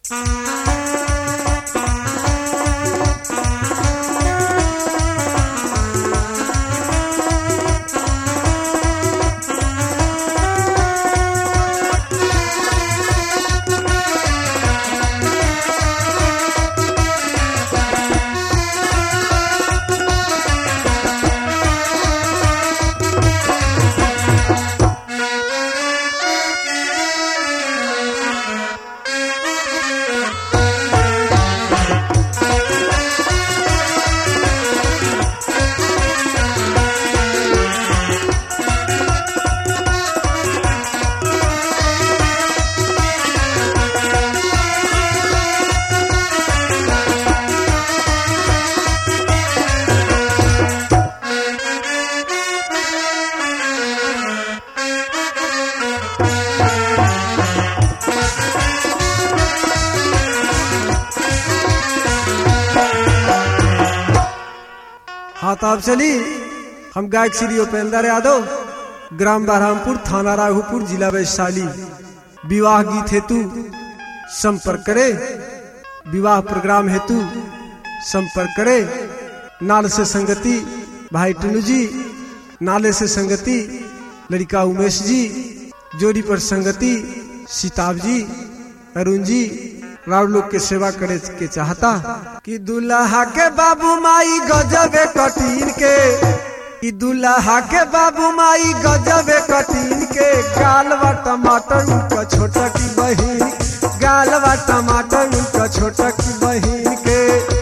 हाँ तो अब चली हम गायक श्री उपेंद्र यादव ग्राम बरहमपुर थाना राघोपुर जिला वैशाली विवाह गीत हेतु संपर्क करे विवाह प्रोग्राम हेतु संपर्क करे नाल से संगति भाई टनू जी नाले से संगति लड़का उमेश जी जोड़ी पर संगति सीताब जी अरुण जी राव लोग के सेवा करे के चाहता कि दुल्हा के बाबू माई गजबे कटीन के कि दुल्हा के बाबू माई गजबे कटीन के गालवा टमाटर उनका छोटा की बहिन गालवा टमाटर उनका छोटा की बहिन के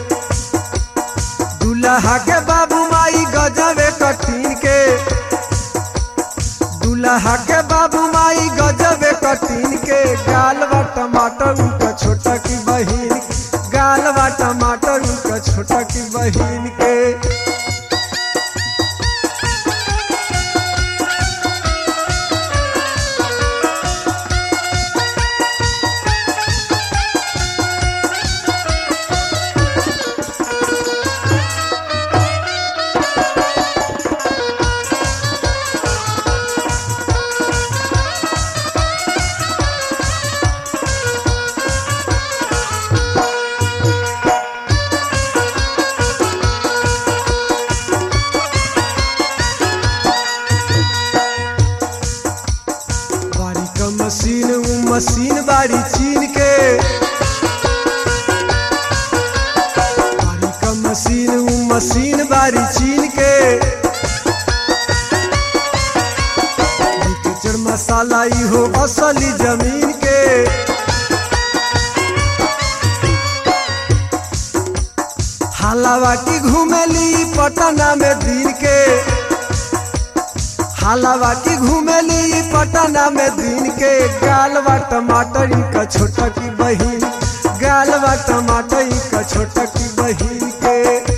दुल्हा के बाबू माई गजबे कटीन के दुल्हा के बाबू माई गजबे कटीन के गालवा टमाटर उनका छोटा की बहिन गालवा टमाटर उनका छोटा की बहिन के बारी का मशीन उ मशीन बारी चीन के बारी का मशीन उ मशीन बारी चीन के किचड़ मसाला ई हो असली जमीन के हालावा की घूमेली पटना में दिन के हालावा की घूमेली पटना में दिन के गालवा टमाटर का छोटा की बहिन गालवा टमाटर का छोटा की बहिन के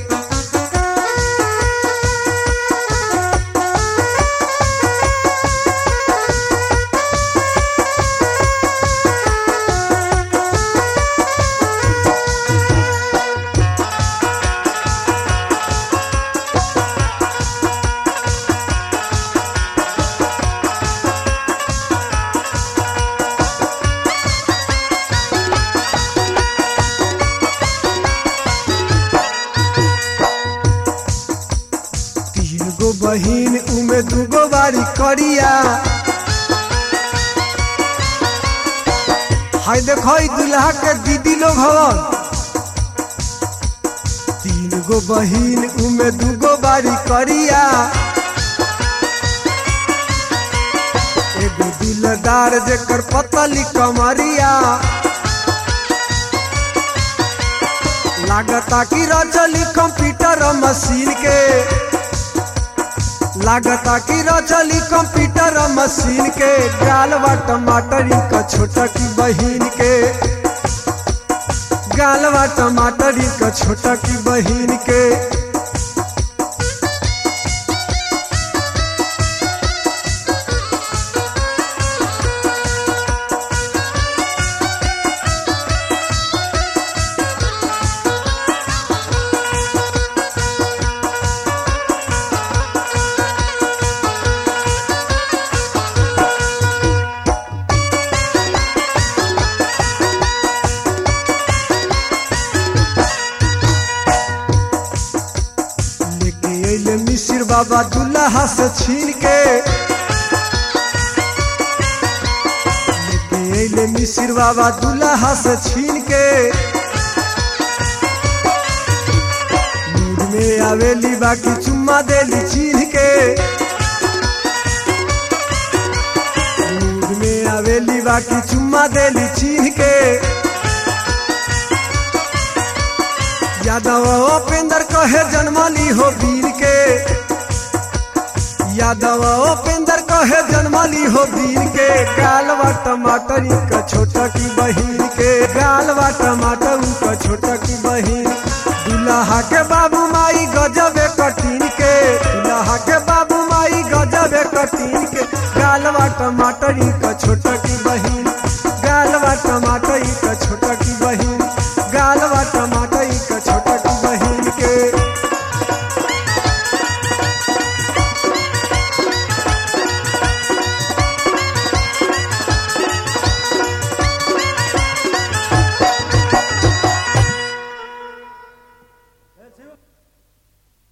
तीन गो बहिन उमे दूगो बारी करिया हाय देखो ई दुल्हा के दीदी लोग हवन तीन गो बहिन उमे दूगो बारी करिया एगो दिलदार जेकर पतली कमरिया लागता कि रचली कंप्यूटर मशीन के लागता कि रचली कंप्यूटर मशीन के गालवा टमाटर का छोटा की बहिन के गालवा टमाटर का छोटा की बहिन के बाबा दुल्हा से छीन के लेके अइले मिसिर बाबा दुल्हा से छीन के मूड में आवेली बाकी चुम्मा देली छीन के मूड में आवेली बाकी चुम्मा देली छीन के यादव उपेंद्र कहे जन्मली हो वीर के यादव उपेंद्र कहे जन्मली हो वीर के गालवा टमाटर का छोटा की बहिन के गालवा टमाटर का छोटा की बहिन दुल्हा के बाबू माई गजबे कटीन के दुल्हा के बाबू माई गजबे कटीन के गालवा टमाटर का छोटा की